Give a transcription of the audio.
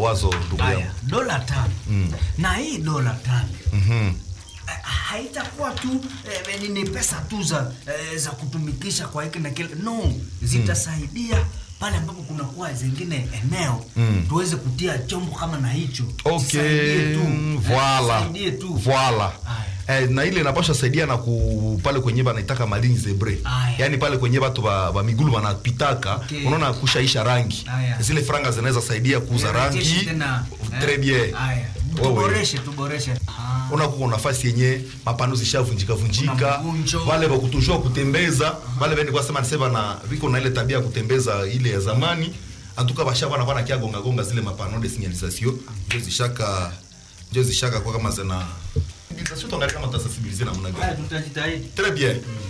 wazo ndugu yangu haya dola tano Mm. na hii dola tano Mhm. eh, haitakuwa tu eh, ni- ni pesa tu za eh, za kutumikisha kwa hiki na kile no zitasaidia pale ambapo kunakuwa zingine eneo Mm. tuweze kutia chombo kama na hicho okay Zisaidie tu. voila Eh, zisaidie tu voila Aya. eh, na ile inapasha saidia na ku pale kwenye banaitaka malini zebre Aya. yaani pale kwenye batu ba, ba migulu wanapitaka Okay. unaona kushaisha rangi Aya. zile franga zinaweza saidia kuuza Rejeshe rangi tena, eh, très bien haya Wewe. tuboreshe tuboreshe Ah. unakuwa nafasi yenye mapano zishavunjika vunjika Kuna mvunjo. wale wakutujua kutembeza wale vende kwa sema nisema na viko na ile tabia ya kutembeza ile ya zamani antuka basha bana bana kia gonga gonga zile mapano de signalisation ndio zishaka ndio zishaka kwa kama zina sio tuangalie kama tutasensibiliser namna Haya, gani tutajitahidi très bien